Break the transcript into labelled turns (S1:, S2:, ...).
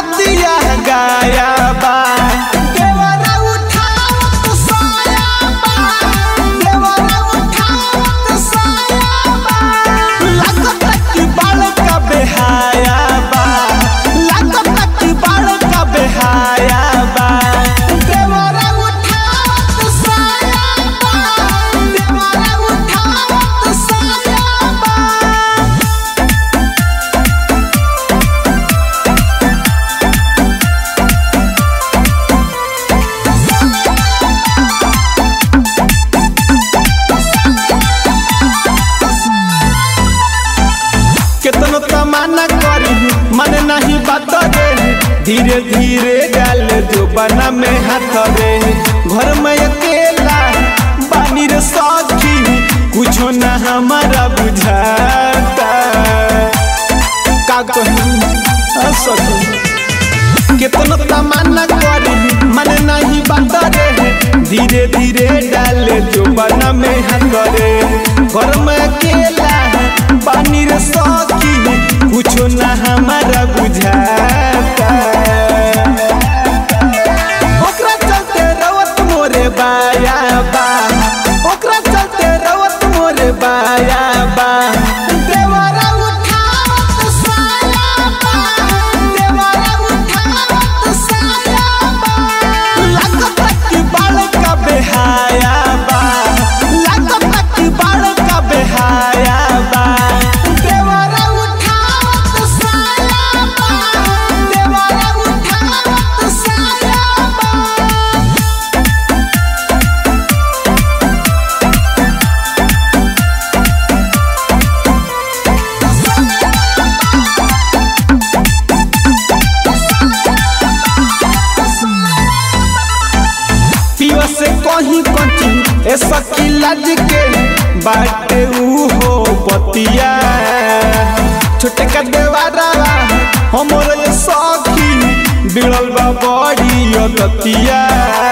S1: रतिया गाया बा देवरा उठावत साया बा देवरा उठावत साया बा लागत कि बाल का बेहाया बा लागत कि बाल का बेहाया बा देवरा उठावत साया बा देवरा उठावत साया बा केतनो तमाना करी मन नहीं बात रे धीरे धीरे डाल जो बना में हाथ रे घर में अकेला बानी रे सखी कुछो ना हमारा बुझाता का कहूं आ सखी केतनो तमाना करी मन नहीं बात रे धीरे धीरे डाल जो बना में हाथ रे घर में अकेला पानी रे सखी कुछो ना हमारा बुझाता ओकरा चलते रवत मोरे बाया बा ओकरा चलते रवत मोरे बाया बा देवरा उठावत साया बा देवरा उठावत साया बा लागत कि बाल का बेहाया बा लागत कि बाल का बेहाया बा देवरा उठावत साया बा देवरा उठावत साया बा पियो से कहीं कची ए सकी लाज के बाटे ऊ हो बतिया छोटे का देवारा हमर ये सखी बिड़ल बा बड़ी अदतिया